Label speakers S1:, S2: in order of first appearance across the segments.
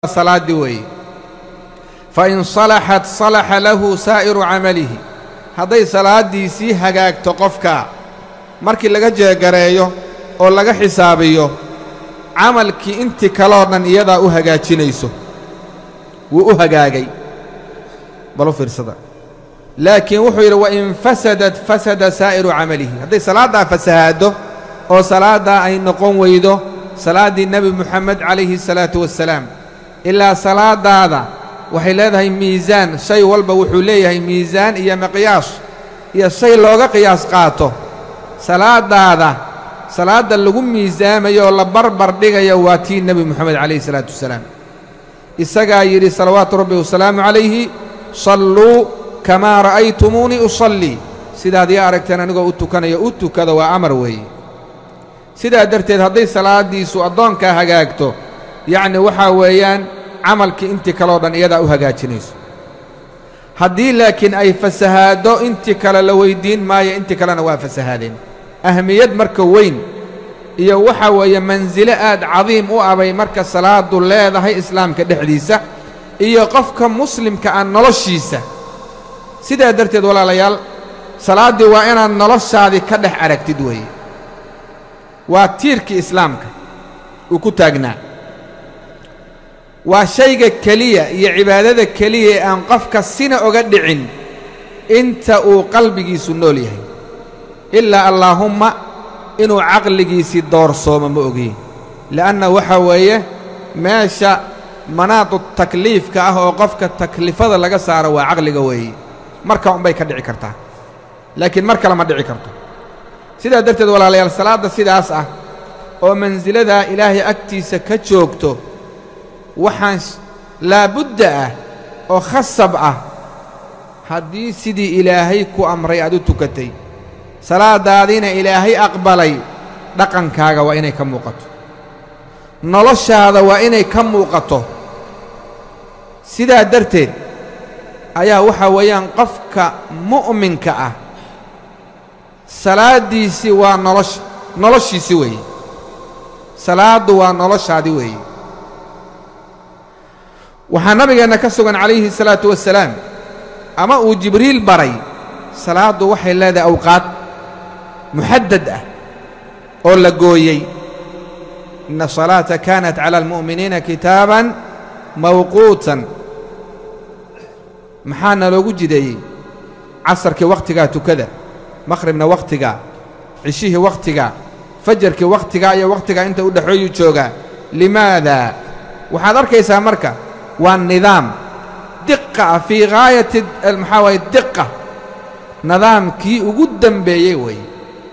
S1: salaaddii weeye fain salaxat salaxa lahu saa'iru camalihi hadday salaaddiisii hagaagto qofka markii laga jeegareeyo oo laga xisaabiyo camalkii intii kaloo dhan iyadaa u hagaajinayso wuu u hagaagay balu fiirsada laakiin wuxuu yidhi wain fasadat fasada saa'iru camalihi hadday salaaddaa fasahaaddo oo salaaddaa ay noqon weydo salaaddii nebi muxamed calayhi salaatu wassalaam ilaa salaadaada waxay leedahay miisaan shay walba wuxuu leeyahay miisaan iyo miqyaas iyo shay looga qiyaas qaato salaadaada salaadda lagu miisaamayo oo la barbar dhigayo waa tii nebi moxamed calayhi salaatu wasalaam isagaa yidhi salawaatu rabbi wasalaamu calayhi salluu kamaa ra'aytumuunii usallii sidaad ii aragteen anigoo u tukanayo u tukada waa amar weeye sidaa darteed hadday salaaddiisu addoonkaa hagaagto yacni waxaa weeyaan camalkii intii kaleo dhan iyadaa u hagaajinayso haddii laakiin ay fasahaaddo intii kale la weyddiin maayo intii kalena waa fasahaadeen ahmiyad marka weyn iyo waxaa weeye mansilo aad cadiim u abay marka salaaddu leedahay islaamka dhexdiisa iyo qofka muslimka ah noloshiisa sidaa darteed walaalayaal salaaddii waa inaad noloshaadii ka dhex aragtid weeye waa tiirkii islaamka uu ku taagnaa waa shayga keliya iyo cibaadada keliya ee aan qofka sina oga dhicin inta uu qalbigiisu nool yahay ilaa allaahumma inuu caqligiisii doorsoomo ma ogiye le'anna waxaa weeye meesha manaadu takliifka ah oo qofka taklifada laga saaro waa caqliga weeye marka unbay ka dhici kartaa laakiin mar kale ma dhici karto sidaa darteed walaalayaal salaadda sidaas ah oo mansiladaa ilaahay agtiisa ka joogto waxaan laabudda ah oo khasab ah haddii sidii ilaahay ku amray aad u tukatay salaaddaadiina ilaahay aqbalay dhaqankaaga waa inay ka muuqato noloshaada waa inay ka muuqato sidaa darteed ayaa waxaa weeyaan qofka mu'minka ah salaaddiisii waa nolosha noloshiisi weeye salaaddu waa noloshaadi weeye waxaa nabigeenna ka sugan calayhi salaatu wassalaam ama uu jibriil baray salaaddu waxay leedahay awqaad muxaddad ah oo la gooyey inna asalaata kaanat cala almu'miniina kitaaban mawquutan maxaa naloogu jideeyey casarkii wakhtigaa tukada makhribna wakhtigaa cishihii wakhtigaa fajarkii wakhtigaa iyo wakhtigaa inta u dhexeeyuu joogaa limaada waxaad arkaysaa marka waa nidaam diqa ah fii gaayati maxaa waaye diqa nidaamkii ugu dembeeyey weeye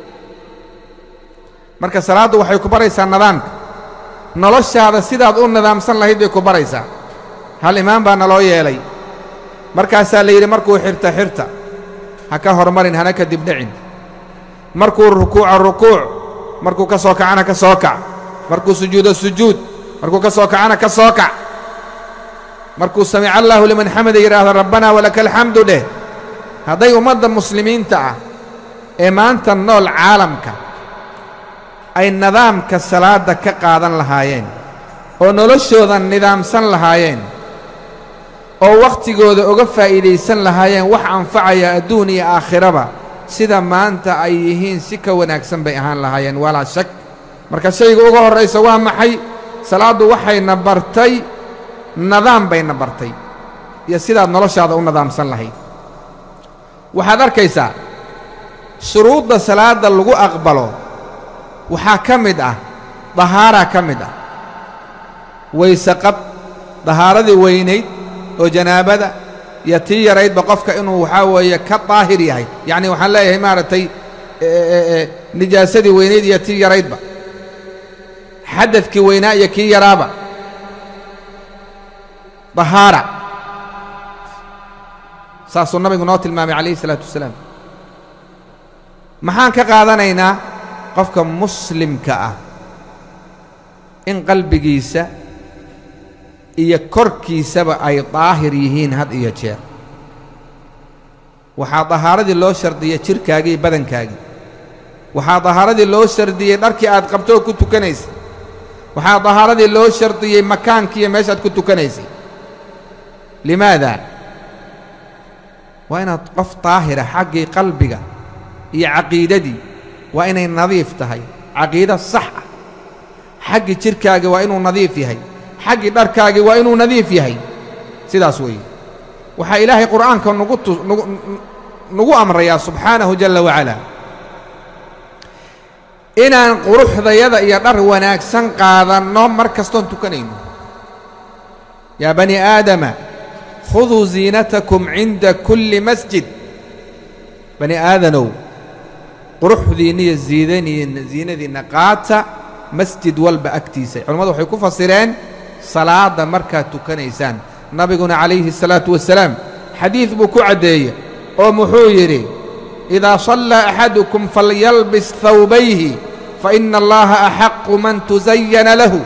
S1: marka salaaddu waxay ku baraysaa nidaamka noloshaada sidaad u nidaamsan lahayd bay ku baraysaa hal imaam baa naloo yeelay markaasaa la yidhi markuu xirta xirta ha ka hormarin hana ka dibdhicin markuu rukuuco rukuuc markuu ka soo kacana ka soo kac markuu sujuudo sujuud markuu ka soo kacana ka soo kac markuu samica allaahu liman xamida yidhaahdo rabbanaa walaka alxamdu dheh hadday ummadda muslimiinta ah ee maanta nool caalamka ay nidaamka salaadda ka qaadan lahaayeen oo noloshooda nidaamsan lahaayeen oo wakhtigooda uga faa'iidaysan lahaayeen wax anfacaya adduun iyo aakhiraba sida maanta ay yihiin si ka wanaagsan bay ahaan lahaayeen walaa shak marka shayga uga horraysa waa maxay salaaddu waxayna bartay nidaam bayna bartay iyo sidaad noloshaada u nidaamsan lahayd waxaad arkaysaa shuruudda salaadda lagu aqbalo waxaa ka mid ah dahaaraa ka mid ah wayse qab dahaaradii weynayd oo janaabada iyo tii yaraydba qofka inuu waxaa weeye ka daahir yahay yacni waxaan leeyahay maaragtay nijaasadii weynayd iyo tii yaraydba xadadkii weynaa iyo kii yaraaba dahaara saasuu nabigu noo tilmaamay calayhi isalaatu wassalaam maxaan ka qaadanaynaa qofka muslimka ah in qalbigiisa iyo korkiisaba ay daahir yihiin had iyo jeer waxaa dahaaradii loo shardiyey jidhkaagii iyo badankaagii waxaa dahaaradii loo shardiyey dharkii aad qabto oo ku tukanaysa waxaa dahaaradii loo shardiyey makaankiiyo meeshaad ku tukanaysay limaada waa inaad qof daahira xaggii qalbiga iyo caqiidadii waa inay nadiif tahay caqiido sax ah xaggii jidhkaagii waa inuu nadiif yahay xaggii dharkaagii waa inuu nadiif yahay sidaas weeye waxaa ilaahay qur'aanka nugu tu nugu nagu amrayaa subxaanahu jalla wacalaa inaan quruxdayada iyo dhar wanaagsan qaadanno mar kastoon tukanayno yaa bani aadama khuduu ziinatakum cinda kulli masjid bani aadanow quruxdiinna iyo ziidaniina ziinadiinna qaata masjid walba agtiisa culimmadu waxay ku fasireen salaadda markaad tukanaysaan nabiguna calayhi الsalaatu wasalaam xadiid buu ku caddeeye oo muxuu yidhi idaa sallaa axadukum falyalbis hawbayhi faina allaha axaqu man tusayana lahu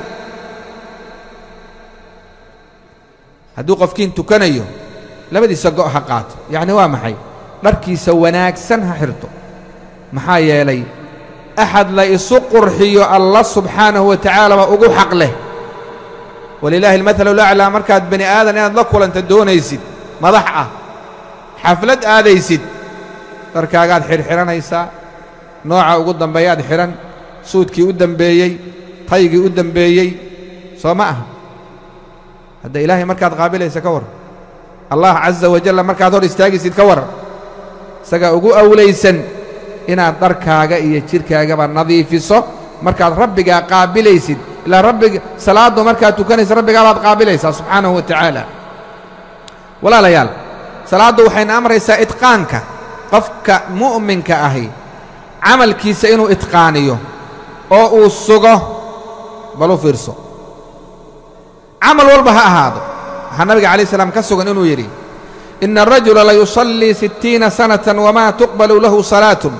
S1: hadduu qofkiin tukanayo labadiisa go' ha qaato yacni waa maxay dharkiisa wanaagsan ha xirto maxaa yeelay axad la isu qurxiyo allah subxaanahu wa tacaala baa ugu xaq leh walilaahi almathalu laclaa markaad bani aadan inaad la kulanta doonaysid madax ah xaflad aadaysid dharkaagaad xidhxidhanaysaa nooca ugu dambeeyaad xidhan suudkii u dembeeyey taygii u dembeeyey soo ma aha hadda ilaahay markaad qaabilaysa ka war allah caza wajalla markaad hor istaagaysid ka war isagaa ugu awlaysan inaad dharkaaga iyo jidhkaagaba nadiifiso markaad rabbigaa qaabilaysid ilaa rabbiga salaaddu markaad tukanaysa rabbigaa baad qaabilaysaa subxaanahu wa tacaala walaalayaal salaaddu waxayna amraysaa idqaanka qofka mu'minka ahi camalkiisa inuu idqaaniyo oo uu sugo bal u fiirso camal walba ha ahaado waxaa nabiga calayi salaam ka sugan inuu yidhi ina arajula layusallii sittiina sanatan wamaa tuqbalu lahu salaatun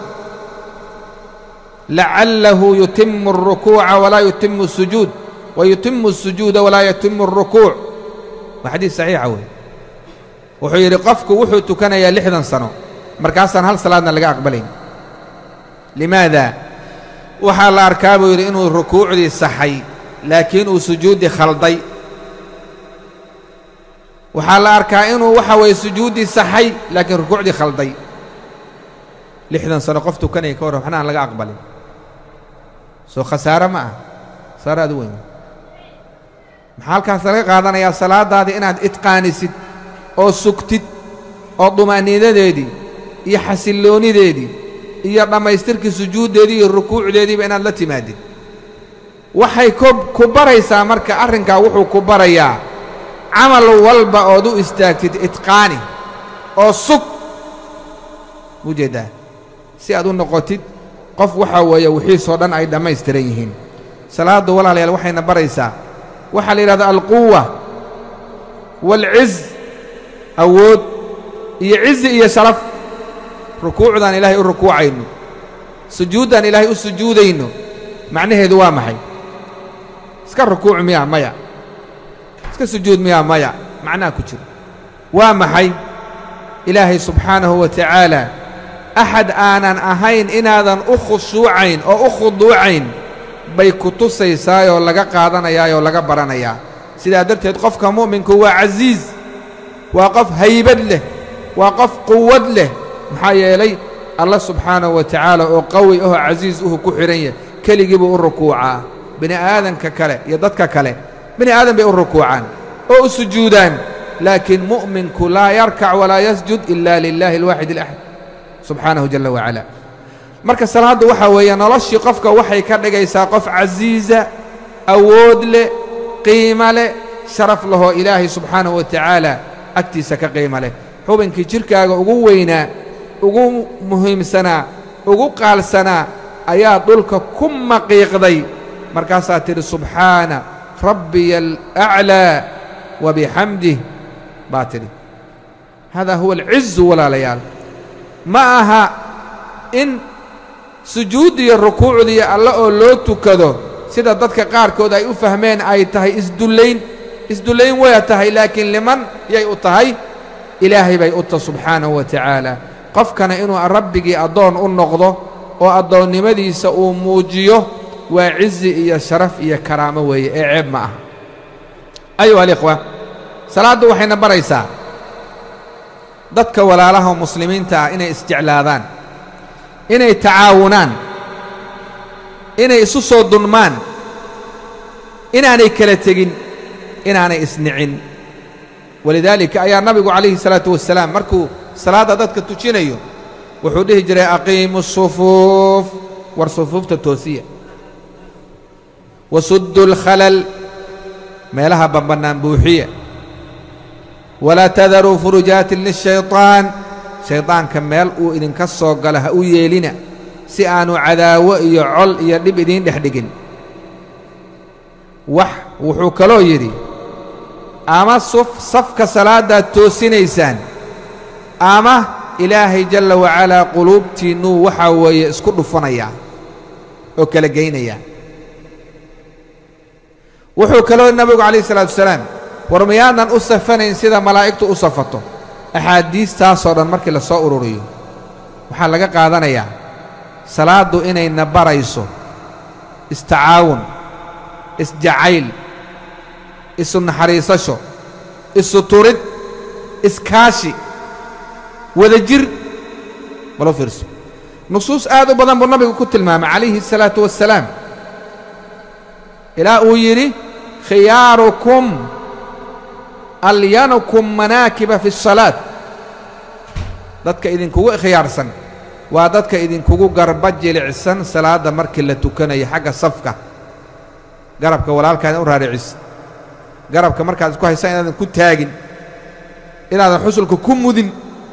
S1: lacallahu yutimu الrukuuca walaa yutimu الsujuud wa yutimu الsujuuda walaa yutimu الrukuuc waa xadiis saxiixa wey wuxuu yidhi qofku wuxuu tukanayaa lixdan sano markaasaan hal salaadna laga aqbalayn limaada waxaa la arkaa buu yidhi inuu rukuucdii saxay laakiin uu sujuuddii khalday waxaa la arkaa inuu waxa weeye sujuuddii saxay laakiin rukuucdii khalday lixdan sano qof tukanaya ka warran waxna aan laga aqbalin soo khasaare ma ah khasaare aad u weyn maxaa halkaas laga qaadanayaa salaadaadii inaad idqaanisid oo sugtid oo dumaaniinadeedii iyo xasilloonideedii iyo dhammaystirkii sujuuddeedii iyo rukuucdeediiba inaad la timaadid waxay ku baraysaa marka arrinkaa wuxuu ku barayaa camal walba ood u istaagtid idqaani oo sug muu jeeddaa si aad u noqotid qof waxaa weeye wixiisoo dhan ay dhammaystiran yihiin salaaddu walaalayaal waxayna baraysaa waxaa la yidhahdaa alquwa waalciz awood iyo cizi iyo sharaf rukuucdaan ilaahay u rukuucayno sujuuddaan ilaahay u sujuudayno macnaheedu waa maxay iska rukuuc miyaa maya iska sujuud miyaa maya macnaha ku jiro waa maxay ilaahay subxaanahu wa tacaala axad aanan ahayn inaadan u khushuucayn oo u khuduucayn bay ku tusaysaayoo laga qaadanayaayoo laga baranayaa sidaa darteed qofka mu'minku waa casiiz waa qof haybad leh waa qof quwad leh maxaa yeelay allah subxaanahu wa tacaala oo qawi ahoo casiis uhu ku xidhan yahay keligii buu u rukuucaa bini aadanka kale iyo dadka kale bini aadan bay u rukuucaan oo u sujuudaan laakiin mu'minku laa yarkac walaa yasjud ila lilaahi alwaaxid alaxad subxaanahu jalla wacala marka salaaddu waxaa weeye noloshii qofka waxay ka dhigaysaa qof casiiza awood leh qiimo leh sharaf lahoo ilaahay subxaanahu wa tacaala agtiisa ka qiimo leh xubinkii jidhkaaga ugu weynaa ugu muhiimsanaa ugu qaalsanaa ayaa dhulka ku maqiiqday markaasaa tidhi subxaana rabbiya alaclaa wa bixamdih baa tidhi haadaa huwa alcizu walaalayaal ma aha in sujuuddiiyo rukuucdiiyo alle oo loo tukado sida dadka qaarkood ay u fahmeen ay tahay isdullayn isdullayn waya tahay laakiin liman yay u tahay ilaahay bay u tahay subxaanahu wa tacaala qofkana inuu rabbigii addoon u noqdo oo addoonnimadiisa uu muujiyo waa cizi iyo sharaf iyo karaamo weeye ee ceeb ma aha ayuha alikhwa salaaddu waxayna baraysaa dadka walaalaha muslimiinta ah inay isjeclaadaan inay tacaawunaan inay isu soo dunmaan inaanay kala tegin inaanay isnicin walidaalika ayaa nabigu calayhi salaatu wasalaam markuu salaadda dadka tujinayo wuxuu dhihi jiray aqiimu sufuuf war sufuufta toosiya wasuddu alkhalal meelaha bambannaan buuxiya walaa tadaruu furujaatin lishayطaan shaydaanka meel uu idinka soo galo ha u yeelina si aanu cadaawo iyo col iyo dhib idiin dhex dhigin wax wuxuu kaloo yidhi ama suf safka salaaddaad toosinaysaan ama ilaahay jalla wacalaa quluubtiinnuu waxaa weeye isku dhufanayaa oo kala geynayaa wuxuu kaloo nabigu calayh isalaatu wasalaam war miyaadan u safanayn sida malaa'igtu u safato axaadiistaasoo dhan markii la soo ururiyo waxaa laga qaadanayaa salaaddu inayna barayso istacaawun isjacayl isu naxariisasho isu turid iskaashi wada jir malo fiirso nusuus aad u badan buu nabigu ku tilmaamay calayhi الsalaatu wassalaam ilaa uu yidhi khiyaarukum alyanukum manaakiba fi الsalaaة dadka idinkugu khiyaarsan waa dadka idinkugu garba jilicsan salaadda markii la tukanayo xagga safka garabka walaalkaada u raaricisid garabka markaad isku haysaan inaadan ku taagin inaadan xusulka ku mudin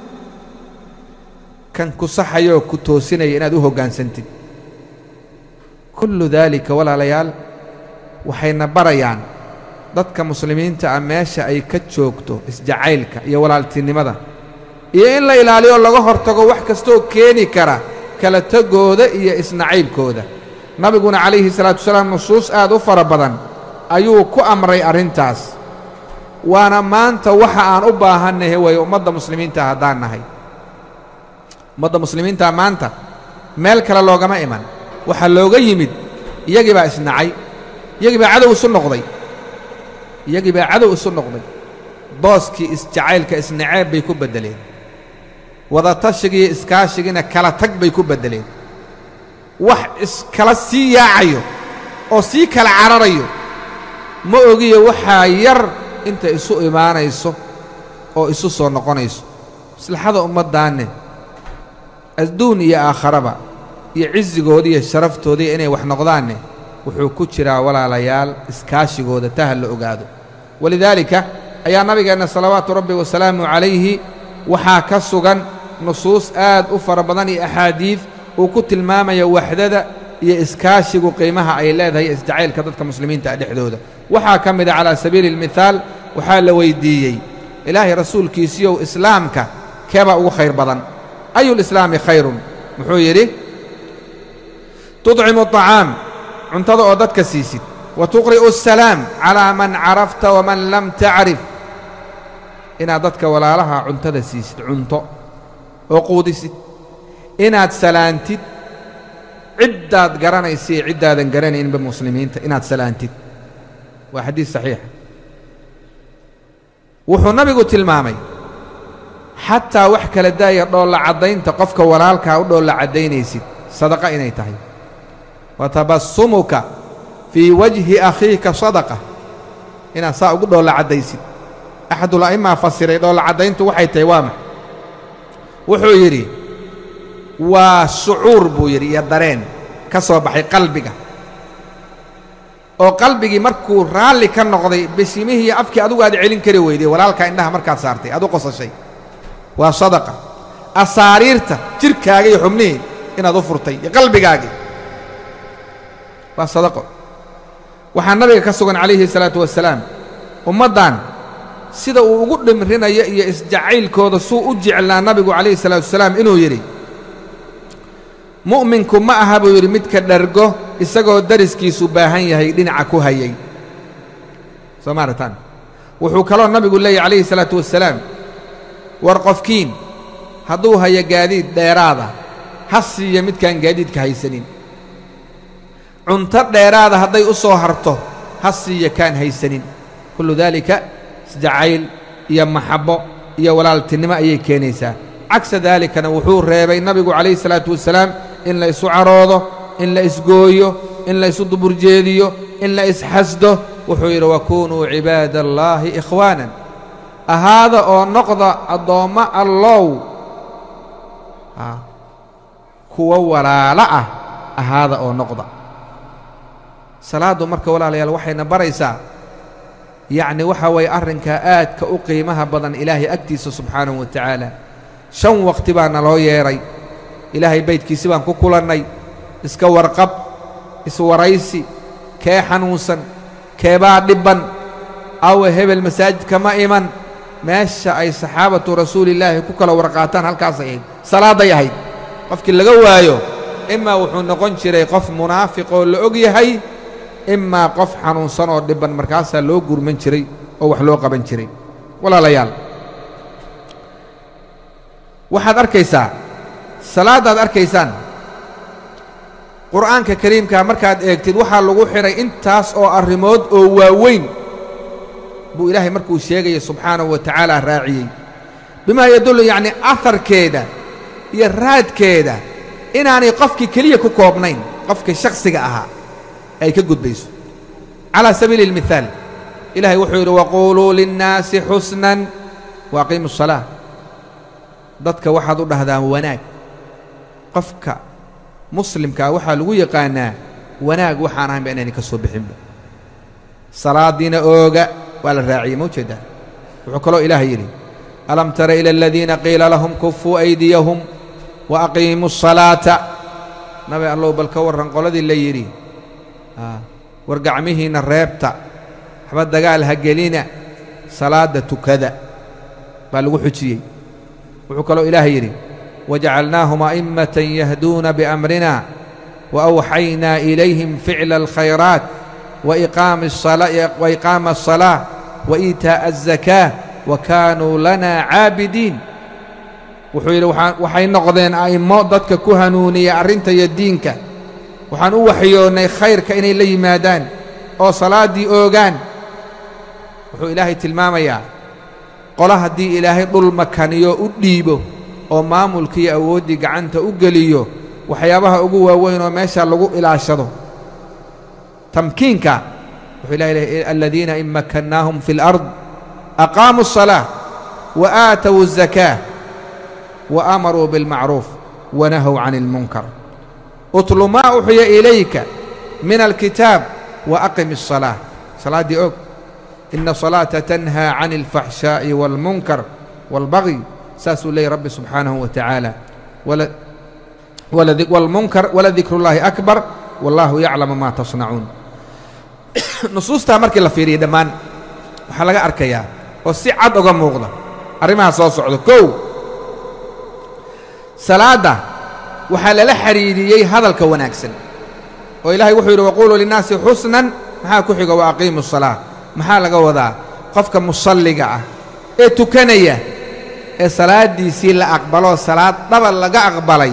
S1: kan ku saxayooo ku toosinaya inaad u hoggaansantid kullu daalika walaalayaal waxayna barayaan dadka muslimiinta ah meesha ay ka joogto isjacaylka iyo walaaltinimada iyo in la ilaaliyo laga hortago wax kastooo keeni kara kala tegooda iyo isnacaybkooda nabiguna calayhi salaatu wasalaam nusuus aad u fara badan ayuu ku amray arrintaas waana maanta waxa aan u baahannahay waye ummadda muslimiinta haddaan nahay ummadda muslimiinta maanta meel kale loogama iman waxaa looga yimid iyagii baa isnacay iyagii baa cadow isu noqday iyagii baa cadow isu noqday booskii isjacaylka isnaceeb bay ku beddeleen wadatashigiiyo iskaashigiina kala tag bay ku beddeleen wax iskala sii yaacayo oo sii kala cararayo ma ogiyo waxaa yar inta isu imaanayso oo isu soo noqonayso maslaxada ummaddaanne adduun iyo aakharaba iyo cisigooda iyo sharaftooda inay wax noqdaanne wuxuu ku jiraa walaalayaal iskaashigooda taha la ogaado walidaalika ayaa nabigeenna salawaatu rabbi wasalaamu calayhi waxaa ka sugan nusuus aad u fara badan iyo axaadiid uu ku tilmaamaya waxdada iyo iskaashigu qiimaha ay leedahay isjacaylka dadka muslimiinta ah dhexdooda waxaa ka mida calaa sabiili اlmithaal waxaa la weyddiiyey ilaahay rasuulkiisiiyow islaamka keebaa ugu khayr badan ayu lislaami khayrun muxuu yidhi tudcimu aطacaam cuntada oo dadka siisid wa tuqri'u asalaam calaa man carafta waman lam tacrif inaad dadka walaalaha cuntada siisid cunto oo quudisid inaad salaantid ciddaad garanaysa iyo ciddaadan garanaynba muslimiinta inaad salaantid waa xadiis saxiixa wuxuu nabigu tilmaamay xataa wax kala daaya dhoolla caddaynta qofka walaalkaa u dhoolla caddaynaysid sadaqa inay tahay wa tabassumuka fii wajhi akhiika sadaqa inaad saa ugu dhoolla caddaysid axadula'immaa fasiray dhoolla caddayntu waxay tahay waa max wuxuu yidhi waa shucuur buu yidhi iyo dareen ka soo baxay qalbiga oo qalbigii markuu raalli ka noqday bishimihii iyo afkii adugu aad celin kari weyday walaalkaa indhaha markaad saartay aad u qosashay waa sadaqa asaariirta jidhkaaga iyo xubnihii inaad u furtay iyo qalbigaagii waa sadaqo waxaa nabiga ka sugan calayhi salaatu wasalaam ummaddan sida uu ugu dhimrinayo iyo isjacaylkooda suu u jeclaa nabigu calayhi salaatu wasalaam inuu yidhi mu'minku ma aha buu yidhi midka dhargo isagoo dariskiisu baahan yahay dhinaca ku hayay soo maarataan wuxuu kaloo nabigu leeyahy calayhi salaatu wasalaam war qofkiin hadduu hayo gaadiid dheeraada ha siiya midkaan gaadiidka haysanin cunto dheeraada hadday u soo harto ha siiya kaan haysanin kullu daalika isjacayl iyo maxabbo iyo walaaltinimo ayay keenaysaa cagsa daalikana wuxuu reebay nabigu calayhi salaatu wasalaam in la isu caroodo in la isgooyo in la isu duburjeediyo in la isxasdo wuxuu yidhi wakunuu cibaada allaahi ikhwaanan ahaada oo noqda addoommo allow kuwa walaalo ah ahaada oo noqda salaaddu marka walaalayaal waxayna baraysaa yacni waxa weeye arrinkaa aadka u qiimaha badan ilaahay agtiisa subxaanahu wa tacaala shan waqti baa naloo yeedhay ilaahay baydkiisi baan ku kulannay iska warqab iswaraysi kee xanuunsan keebaa dhibban awe hebel masaajidka ma iman meesha ay saxaabatu rasuulillaahi ku kala warqaataan halkaasay ahayd salaadday ahayd qofkii laga waayo imaa wuxuu noqon jiray qof munaafiqoo la og yahay imaa qof xanuunsan oo dhibban markaasaa loo gurman jiray oo wax loo qaban jiray walaalayaal waxaad arkaysaa salaaddaad arkaysaan qur'aanka kariimkaa markaad eegtid waxaa lagu xidhay intaas oo arrimood oo waaweyn buu ilaahay markuu sheegaya subxaanahu wa tacaala raaciyey bimaa yadullu yacnii aharkeeda iyo raadkeeda inaanay qofkii keliya ku koobnayn qofkii shakhsiga ahaa ay ka gudbayso calaa sabiili اlmithaal ilahay wuxuu yidhi waquuluu linnaasi xusnan waaqiimu الsalaa dadka waxaad u dhahdaan wanaag qofka muslimkaa waxaa lagu yaqaanaa wanaag waxaan ahaynba inayna ka soo bixinba salaadiina ooga waa la raaciyey ma ujeedaa wuxuu kaloo ilaah yidhi alam tara ila aladiina qiila lahum kufuu aydiyahum wa aqiimuu الsalaata nabi allow bal ka warran qoladii la yidhi war gacmihiinna reebta waxba dagaal ha gelina salaadda tukada baa lagu xujiyey wuxuu kaloo ilaah yidhi wajacalnaahum a'immatan yahduuna biamrina waawxaynaa ilayhim ficla alkhayraat waiqaama الصalaaة waiitaaءa الزakaa wakaanuu lana caabidiin wuxuu yidhi waxay noqdeen a'immo dadka ku hanuuniya arrinta iyo diinka waxaan u waxyoonnay khayrka inay la yimaadaan oo salaaddii oogaan wuxuu ilaahay tilmaamayaa qolo haddii ilaahay dhul makaniyo u dhiibo oo maamulkiiyo awooddii gacanta u geliyo waxyaabaha ugu waaweyn oo meesha lagu ilaashado tamkiinka wuxuu ilahay lehy aladiina in makannaahum fi اlأrض aqaamuu الصalaaة wa aatow الزakاة wa amaruu biاlmacruuf wanahow can اlmunkar utlu maa uxya ilayka min alkitaab wa aqim الصalaaة salaaddii og ina الصalaaةa tanhaa can اlfaxshaaءi wاlmunkar wاlbagي saasuu leeyay rabbi subxaanahu wa tacaala wاlmunkar waladikru اllaahi akbar wallaahu yaclamu maa tasnacuun nusuustaa markii la fiiriya dhammaan waxaa laga arkayaa oo si cad oga muuqda arrimaha soo socda kow salaadda waxaa lala xidhiidhiyey hadalka wanaagsan oo ilaahay wuxuu yidhi waquuluu linnaasi xusnan maxaa ku xiga wa aqiimu الsalaa maxaa laga wadaa qofka musalliga ah ee tukanaya ee salaaddiisii la aqbaloo salaad dhaba laga aqbalay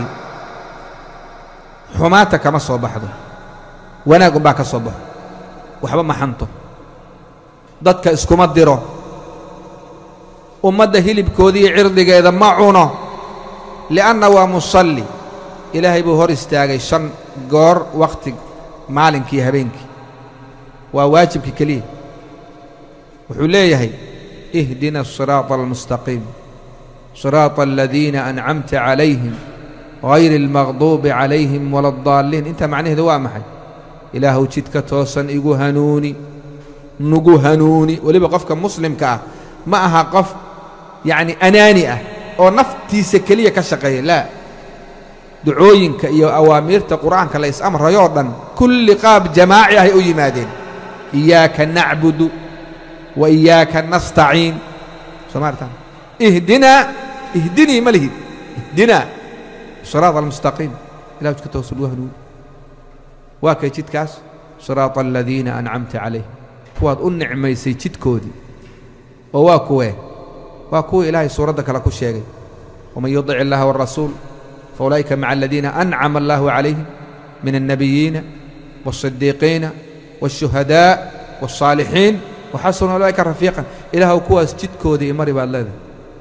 S1: xumaata kama soo baxdo wanaag unbaa ka soo baxo waxba ma xanto dadka iskuma diro ummadda hilibkoodiiyo cirdigeeda ma cuno li'anna waa musalli ilaahay buu hor istaagay shan goor wakhti maalinkii habeenkii waa waajibka keliya wuxuu leeyahay ihdina الصiraaطa almustaqiim صiraaطa aladiina ancamta calayhim hayri اlmaqduubi calayhim wala اdaalliin intaa macnaheedu waa maxay ilaahuw jidka toosan igu hanuuni nugu hanuuni weliba qofka muslimka ah ma aha qof yacni anaani ah oo naftiisa keliya ka shaqeeya laa ducooyinka iyo awaamiirta qur'aanka la is-amrayoo dhan kulli qaab jamaaci ahay u yimaadeen iyaaka nacbudu wa iyaaka nastaciin soo maartaan ihdinaa ihdinii ma lihid ihdinaa siraada almustaqiim ilah jidka toosan ugu hanuuni waa kay jidkaas siraaطa aladiina ancamta calayhim kuwaad u nicmaysay jidkoodii oo waa kuwee waa kuwii ilaahay suuradda kale ku sheegay waman yudic illaha wاrasuul faulaa'ika maca aladiina ancama allahu calayhim min الnabiyiina waالصidiiqiina waالshuhadaaء waالصaalixiin waxasuna ulaa'ika rafiiqan ilaahw kuwaas jidkoodii imari baad leedahay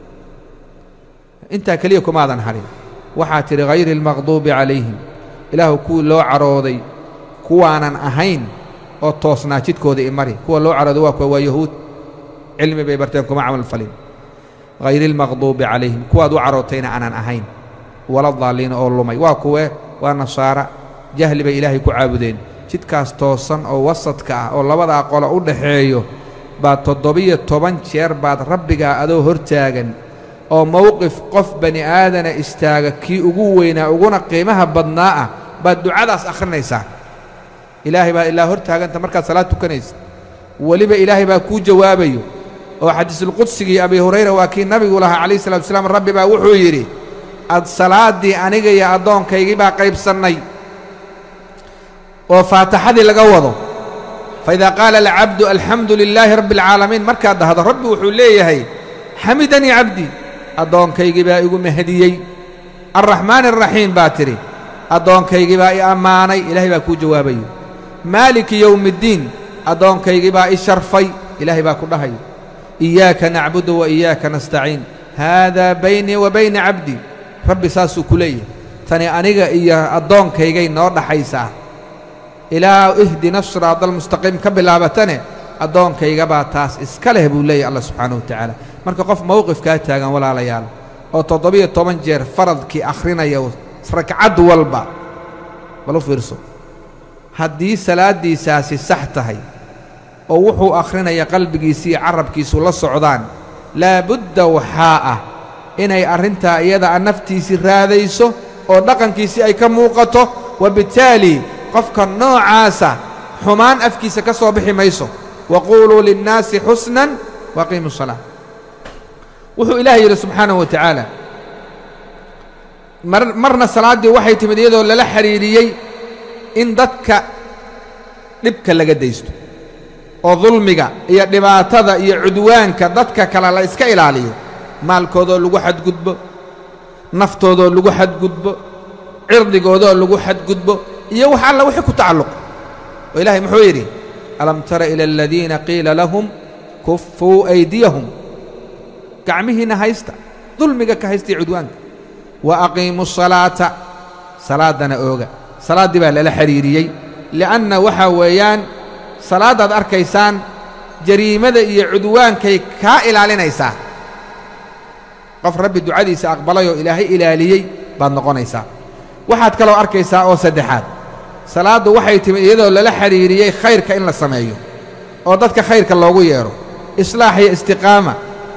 S1: intaa keliya kumaadan hadhin waxaa tidhi hayri اlmaqduubi calayhim ilaahu kuwii loo carooday kuwaanan ahayn oo toosnaa jidkooda imari kuwa loo carooday waa kuwa waa yahuud cilmi bay barteen kuma camal falin hayri اlmaqduubi calayhim kuwaad u carootayna aanan ahayn wala daaliina oo lumay waa kuwee waa nasaara jahli bay ilaahay ku caabudeen jidkaas toosan oo wasadka ah oo labadaa qolo u dhaxeeyo baad toddobiyo toban jeer baad rabbigaa adoo hortaagan oo mowqif qof bani aadana istaaga kii ugu weynaa uguna qiimaha badnaa ah baad ducadaas akhrinaysaa ilaahay baa ilaa hor taaganta markaad salaad tukanaysa weliba ilaahay baa kuu jawaabayo oo xadiisulqudsigii abi hurayra waa kii nabigu lahaa calayhi salatu wasalaam rabbi baa wuxuu yidhi ad salaaddii aniga iyo addoonkaygii baa qaybsannay oo faataxadii laga wado faidaa qaala alcabdu alxamdu lilaahi rabbi alcaalamiin markaad dhahdo rabbi wuxuu leeyahay xamidanii cabdii addoonkaygii baa igu mahadiyey alraxmaani alraxiim baa tidhi addoonkaygii baa i ammaanay ilaahay baa kuu jawaabayo maaliki yowmiiddiin addoonkaygii baa i sharfay ilaahay baa ku dhahayo iyaaka nacbudu wa iyaaka nastaciin haadaa baynii wa bayna cabdii rabbi saasuu ku leeyahay tani aniga iyo addoonkaygay noo dhaxaysaa ilaa ihdina siraada almustaqiim ka bilaabatane addoonkayga baa taas iska leh buu leeyahy allah subxaanahu wa tacaala marka qof mowqifkaa taagan walaalayaal oo toddobiyo toban jeer faradkii akhrinaya ragcad walba bal u fiirso haddii salaaddiisaasi sax tahay oo wuxuu akhrinaya qalbigiisi iyo carabkiisu la socdaan laabudda waxaa ah inay arrintaa iyada a naftiisii raadayso oo dhaqankiisii ay ka muuqato wabittaali qofka noocaasa xumaan afkiisa ka soo bixi mayso waquuluu linnaasi xusnan waaqiimu salaa wuxuu ilaah yidhi subxaanahu wa tacaala marna salaaddii waxay timid iyadoo lala xidhiidhiyey in dadka dhibka laga daysto oo dulmiga iyo dhibaatada iyo cudwaanka dadka kale la iska ilaaliyo maalkoodoo lagu xadgudbo naftoodoo lagu xadgudbo cirdigoodoo lagu xadgudbo iyo wax alla wixii ku tacalluq oo ilaahay muxuu yidhi alam tara ila aladiina qiila lahum kuffuu aydiyahum gacmihiinna haysta dulmiga ka haysta iyo cudwaanka wa aqiimu salaata salaaddana ooga salaaddii baa lala xidhiiriyey li'anna waxaa weeyaan salaaddaad arkaysaan jariimada iyo cudwaankay kaa ilaalinaysaa qof rabbi ducadiisa aqbalay oo ilaahay ilaaliyey baad noqonaysaa waxaad kaloo arkaysaa oo saddexaad salaaddu waxay timid iyadoo lala xidhiiriyey khayrka in la sameeyo oo dadka khayrka loogu yeedho islaax iyo istiqaama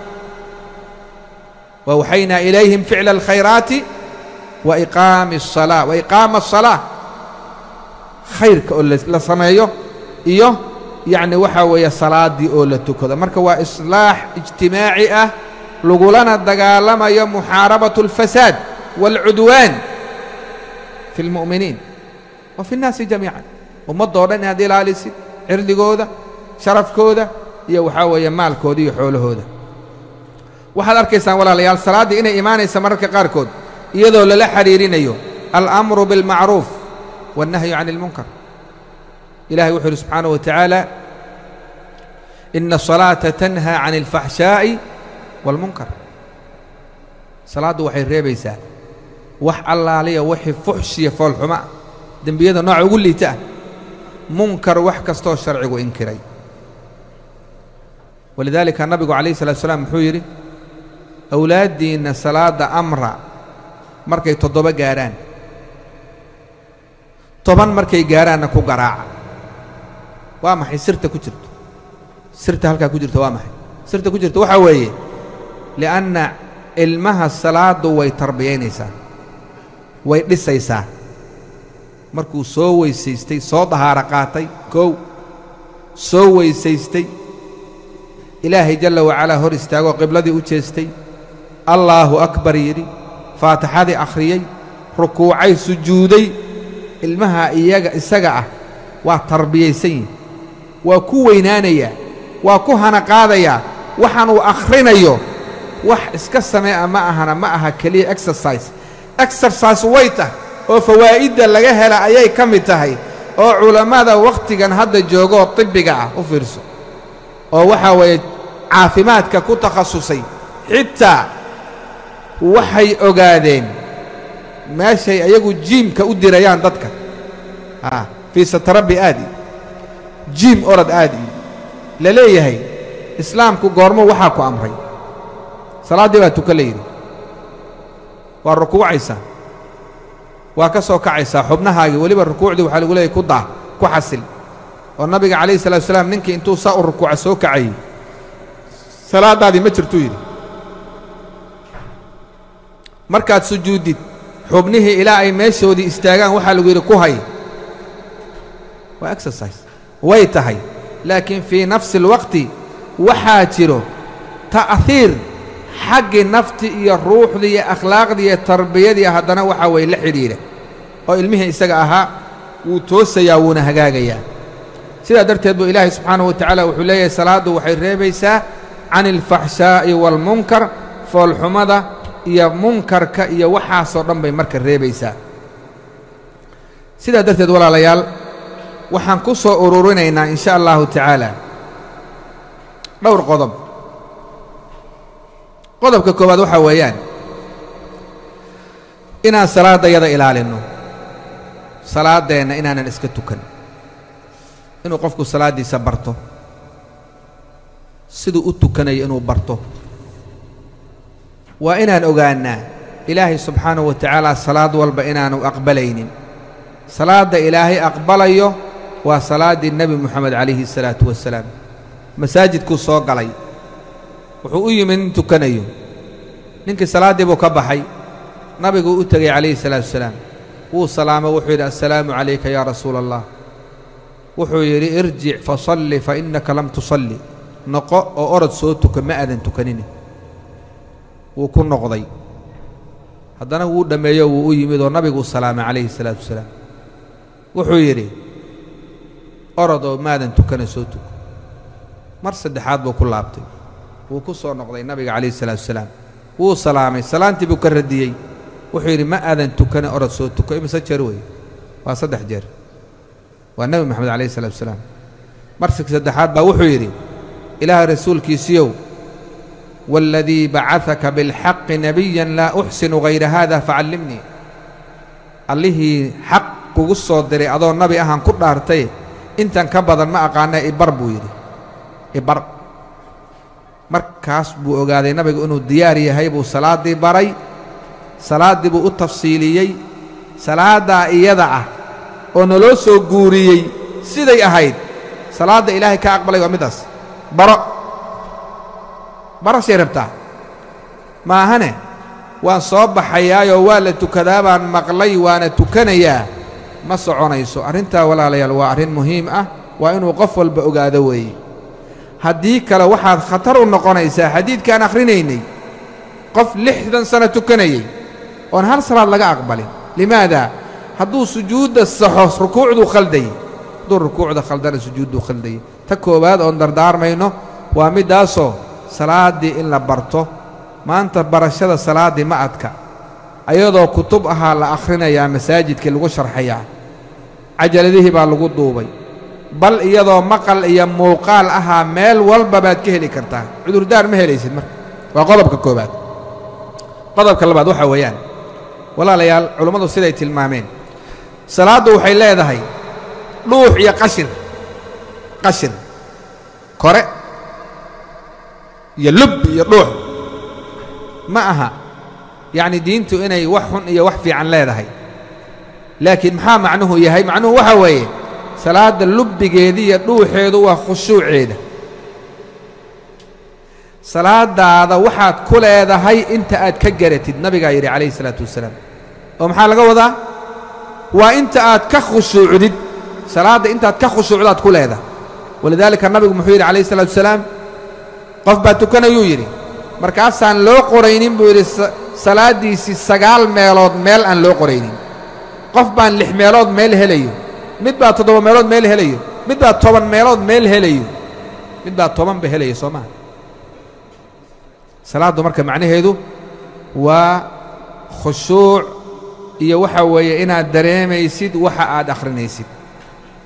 S1: wawxaynaa ilayhim ficla alkhayraati wa iqaami asalaa wa iqaama asalaa khayrka oo la sameeyo iyo yacni waxaa weeye salaaddii oo la tukado marka waa islaax ijtimaaci ah lagulana dagaalamayo muxaarabatu alfasaad waalcudwaan fi اlmu'miniin wa fi اnnaasi jamiican ummaddoo dhan inaad ilaalisid cirdigooda sharafkooda iyo waxaa weeye maalkooda iyo xoolahooda waxaad arkaysaan walaalayaal salaaddii inay imaanaysa mararka qaarkood iyadoo lala xidhiirinayo alأmru biاlmacruuf wالnahyu can اlmunkar ilahay wuxuu yidhi subxaanaه wa tacaala ina الصalaaةa tanhaa can اlfaxshaaءi wاlmunkar salaaddu waxay reebaysaa wax allaaliya wixii fuxshiya foolxuma ah dembiyada nooca ugu liita ah munkar wax kastoo sharcigu inkiray walidaalika nabigu calayh الsalatu slam muxuu yidhi awlaaddiinna salaadda amra markay toddoba gaadhaan toban markay gaadhaanna ku garaaca waa maxay sirta ku jirto sirta halkaa ku jirto waa maxay sirta ku jirto waxaa weeye li'anna ilmaha salaaddu way tarbiyaynaysaa way dhisaysaa markuu soo weysaystay soo dahaaro qaatay kow soo weysaystay ilaahay jalla wacalaa hor istaagoo qibladii u jeestay allaahu akbar yidhi faatixadii akhriyey rukuucay sujuuday ilmaha iyaga isaga ah waa tarbiyaysan yihi waa ku weynaanayaa waa ku hana qaadayaa waxaan uu akhrinayo wax iska samee'a ma ahana ma aha keliya exercise exercise way tah oo fawaa'idda laga hela ayay ka mid tahay oo culammada wakhtigan hadda joogoo tibbiga ah u fiirso oo waxaa weeye caafimaadka ku takhasusay xitaa waxay ogaadeen meeshay ayagu jiimka u dirayaan dadka a fii satarabbi aadi jiim orod aadi la leeyahay islaamku goormo waxaa ku amray salaaddii baa tuka la yidhi waa rukuucaysaa waa ka soo kacaysaa xubnahaagii weliba rukuucdii waxaa lagu leeyahy ku daa ku xasil oo nabiga calayhi salatu wasalaam ninkii intuu saa u rukuuca soo kacayey salaaddaadii ma jirtuu yidhi markaad sujuuddid xubnihii ilaa ay meeshoodii istaagaan waxaa lagu yidhi ku hay waa exercise way tahay laakiin fii nafsi alwaqti waxaa jiro ta'hiir xaggii nafti iyo ruuxdii iyo akhlaaqdii iyo tarbiyadii haddana waxaa weeye la xidhiidha oo ilmihii isaga ahaa wuu toosayaa wuuna hagaagayaa sidaa darteed buu ilaahay subxaanahu wa tacaala wuxuu leeyahay salaaddu waxay reebaysaa can alfaxshaa'i waalmunkar foolxumada iyo munkarka iyo waxaasoo dhan bay marka reebaysaa sidaa darteed walaalayaal waxaan ku soo ururinaynaa in sha allahu tacaala dhowr qodob qodobka koowaad waxaa weeyaan inaan salaaddayada ilaalinno salaaddeenna inaanan iska tukan inuu qofku salaaddiisa barto siduu u tukanayo inuu barto waa inaan ogaannaa ilaahay subxaanahu wa tacaala salaad walba inaanu aqbalaynin salaadda ilaahay aqbalayo waa salaaddii nebi moxamed calayhi الsalaatu wasalaam masaajidkuu soo galay wuxuu u yimid nin tukanayo ninkii salaaddii buu ka baxay nabiguu u tegay calayhi الsalaatu wasalaam wuu salaamo wuxuu yidhi assalaamu calayka yaa rasuula allah wuxuu yidhi irjic fasalli fa innaka lam tusalli noqo oo orod soo tuka ma aadan tukanine wuu ku noqday haddana wuu dhammeeyo wuu u yimid oo nabiguu salaamay calayhi الsalaatu wasalaam wuxuu yidhi orod oo maadan tukana soo tuko mar saddexaad buu ku laabtay wuu ku soo noqday nabiga calayhi الsalaatu wasalaam wuu salaamay salaantii buu ka radiyey wuxuu yidhi ma aadan tukana orod soo tuko imise jeer weeye waa saddex jeer waa nebi moxamed calayhi الsalatu wasalaam marsi saddexaad baa wuxuu yidhi ilaahay rasuulkiisiiyow waaladii bacadaka bilxaqi nebiyan laa uxsinu hayra haada facallimnii allihii xaq kugu soo diray adoo nabi ahaan ku dhaartay intan ka badan ma aqaana ibar buu yidhi ibar markaas buu ogaaday nabigu inuu diyaar yahay buu salaaddii baray salaaddii buu u tafsiiliyey salaaddaa iyada ah oo naloo soo guuriyey siday ahayd salaadda ilaahay ka aqbalay waa middaas baro barasay rabtaa maahane waan soo baxayaayoo waa la tukadaa baan maqlay waana tukanayaa ma soconayso arrintaa walaalayaal waa arrin muhiim ah waa inuu qof walba ogaado weeye haddii kale waxaad khatar u noqonaysaa xadiidkaan akhrinaynay qof lixdan sano tukanayey oon hal salaad laga aqbalin limaada hadduu sujuudda saxo rukuucduu khaldayey hadduu rukuucda khaldana sujuudduu khaldayey ta koowaad oon dardaarmayno waa middaasoo salaaddii in la barto maanta barashada salaaddii ma adka ayadoo kutub ahaa la akhrinayaa masaajidkii lagu sharxayaa cajaladihii baa lagu duubay bal iyadoo maqal iyo muuqaal ahaa meel walba baad ka heli kartaa cudurdaar ma helaysid marka waa qodobka koowaad qodobka labaad waxaa weeyaan walaalayaal culummadu siday tilmaameen salaaddu waxay leedahay dhuux iyo qashir qashir kore iyo lub iyo dhuux ma aha yacni diintu inay wax xun iyo wax fiican leedahay laakiin maxaa macnuhu yahay macnuhu waxaa weeye salaadda lubbigeeda iyo dhuuxeedu waa khushuuceeda salaadaada waxaad ku leedahay inta aad ka garatid nabigaa yidhi calayhi isalaatu wasalaam oo maxaa laga wadaa waa inta aad ka khushuucdid salaadda intaad ka khushuucdaad ku leedahay walidaalika nabigu muxuu yidhi calayhi isalaatu wasalaam qof baa tukanayuu yidhi markaasaan loo qoraynin buu yidhi salaaddiisii sagaal meelood meel aan loo qoraynin qof baan lix meelood meel helayo mid baa toddoba meelood meel helayo mid baa toban meelood meel helayo mid baa tobanba helaya soo maha salaaddu marka macnaheedu waa khushuuc iyo waxa weeye inaad dareemaysid waxa aad akhrinaysid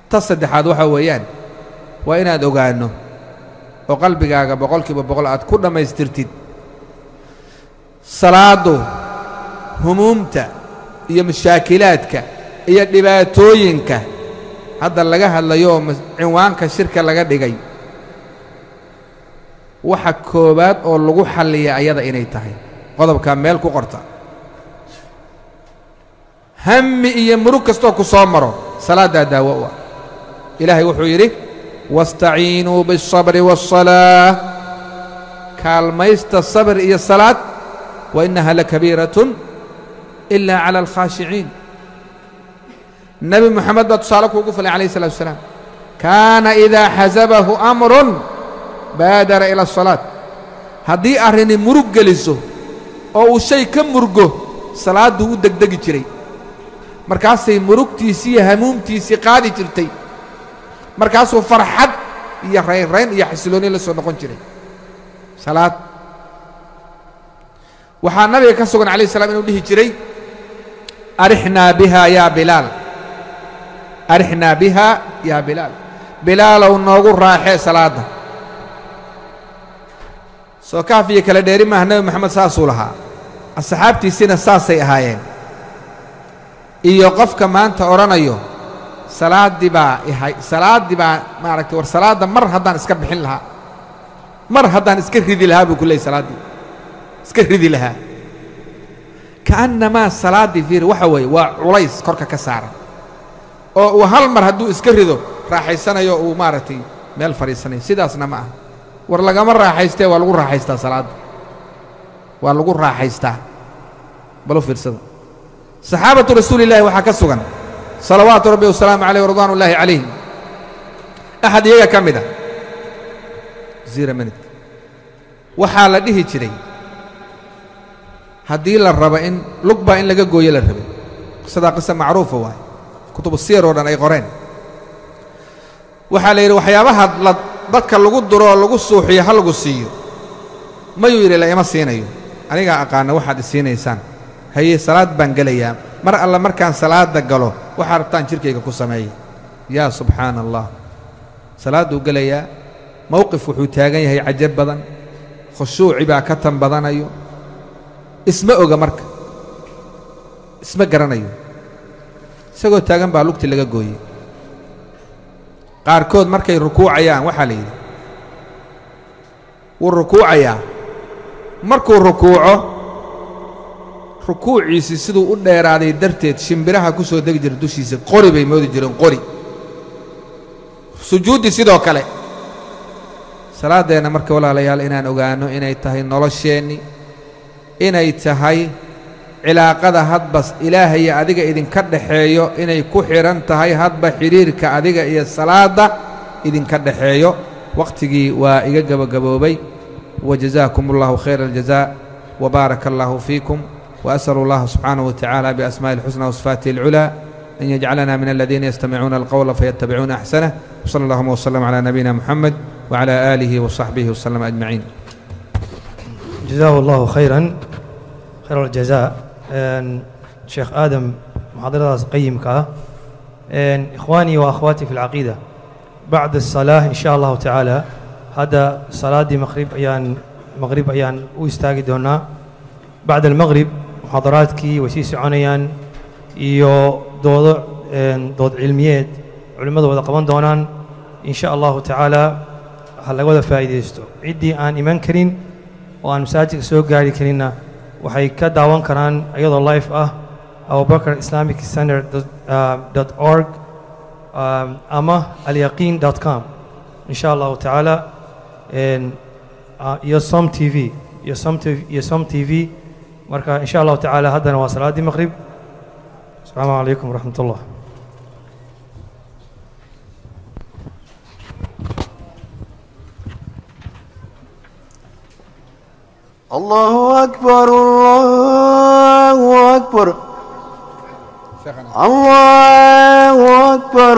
S1: ta saddexaad waxaa weeyaan waa inaad ogaanno oo qalbigaaga boqol kiiba boqol aad ku dhammaystirtid salaaddu humuumta iyo mashaakilaadka iyo dhibaatooyinka hadda laga hadlayo oo cinwaanka shirka laga dhigay waxa koowaad oo lagu xalliya ayada inay tahay qodobkaa meel ku qorta hammi iyo murug kastoo ku soo maro salaaddaa daawo u ah ilaahay wuxuu yidhi waاstaciinuu biالصabri والصalaaة kaalmaysta sabr iyo salaad wa innaha lakabiiraة إila calى اlkhaashiciin nebi moxamed baa tusaale kuugu falay calayh الsalatu wasalaam kaana idaa xasabahu amrun baadara ila الsalaaة haddii arrini murug geliso oo uu shay ka murgo salaadduu u degdegi jiray markaasay murugtiisii iyo hamuumtiisii qaadi jirtay markaasuu farxad iyo raynrayn iyo xasilooni la soo noqon jiray salaad waxaa nabiga ka sugan calayh salaam inuu dhihi jiray arixnaa biha yaa bilaal arixnaa biha yaa bilaal bilaalow noogu raaxee salaadda soo kaaf iyo kala dheeri maaha nebi moxamed saasuu lahaa asxaabtiisina saasay ahaayeen iyo qofka maanta odhanayo salaaddii baa ihay salaaddii baa maaragtay war salaadda mar haddaan iska bixin lahaa mar haddaan iska ridi lahaa buu ku leeyay salaaddii iska ridi lahaa ka'annamaa salaaddii fiiri waxa weeye waa culays korka ka saaran oo uu hal mar hadduu iska rido raaxaysanayo uu maaragtay meel fadhiisanayo sidaasna ma aha war lagama raaxaystee waa lagu raaxaystaa salaadda waa lagu raaxaystaa balu fiirsada saxaabatu rasuuli illahi waxaa ka sugan salawaatu rabbi wasalaamu calayh waridwaan ullaahi calayhim axad iyaga ka mid a zira minut waxaa la dhihi jiray haddii la rabo in lug baa in laga gooyo la rabay qisadaa qisa macruufa waaye kutubu siyar oo dhan ay qoreen waxaa la yidhi waxyaabaha la dadka lagu duro oo lagu suuxiyo ha lagu siiyo mayuu yidhi la ima siinayo anigaa aqaana waxaad isiinaysaan haye salaad baan gelayaa mar alla markaan salaadda galo waxaa rabtaan jidhkayga ku sameeya yaa subxaana allah salaadduu gelayaa mowqif wuxuu taagan yahay cajab badan khushuuci baa ka tan badanayo isma oga marka isma garanayo isagoo taagan baa lugti laga gooyey qaarkood markay rukuucayaan waxaa la yidhi wuu rukuucayaa markuu rukuuco rukuuciisii siduu u dheeraaday darteed shimbiraha ku soo degi jira dushiisa qori bay moodi jireen qori sujuuddii sidoo kale salaaddeenna marka walaalayaal inaan ogaanno inay tahay nolosheenni inay tahay cilaaqada hadba ilaahaiyo adiga idinka dhaxeeyo inay ku xidhan tahay hadba xidhiirka adiga iyo salaadda idinka dhaxeeyo wakhtigii waa iga gebagaboobay wajazaakum allahu khayra aljazaa wabaaraka allahu fiikum وأسأل الله سبحانه وتعالى بأسماء الحسنى وصفاته العلى أن يجعلنا من الذين يستمعون القول فيتبعون أحسنه وصلى اللهم وسلم على نبينا محمد وعلى آله وصحبه وسلم أجمعين
S2: جزاه الله خيرا خير الجزاء شيخ آدم محاضرة قيمك إخواني وأخواتي في العقيدة بعد الصلاة إن شاء الله تعالى هذا صلاة دي مغرب أيان مغرب أيان ويستاقدونا بعد المغرب muxaadaraadkii way sii soconayaan iyo doodo dood cilmiyeed culimmadu wada qaban doonaan in sha allahu tacaala ha laga wada faa'iidaysto ciddii aan iman karin oo aan masaajidka soo gaari karinna waxay ka daawan karaan iyadoo life ah abubakar islamic center dot org ama alyaqiin dot com in sha allahu tacaala iyo som t v iyo som iyo som t v marka in sha allahu tacaala haddana waa salaaddii maqrib asalaamu calaykum waraxmat ullah
S3: الله أكبر الله أكبر الله أكبر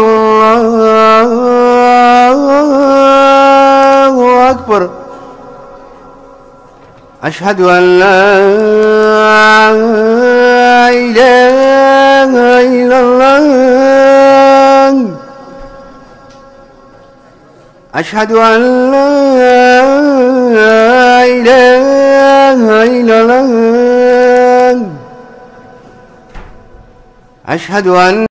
S3: الله أكبر أشهد أن لا إله إلا الله أشهد أن لا إله إلا الله أشهد أن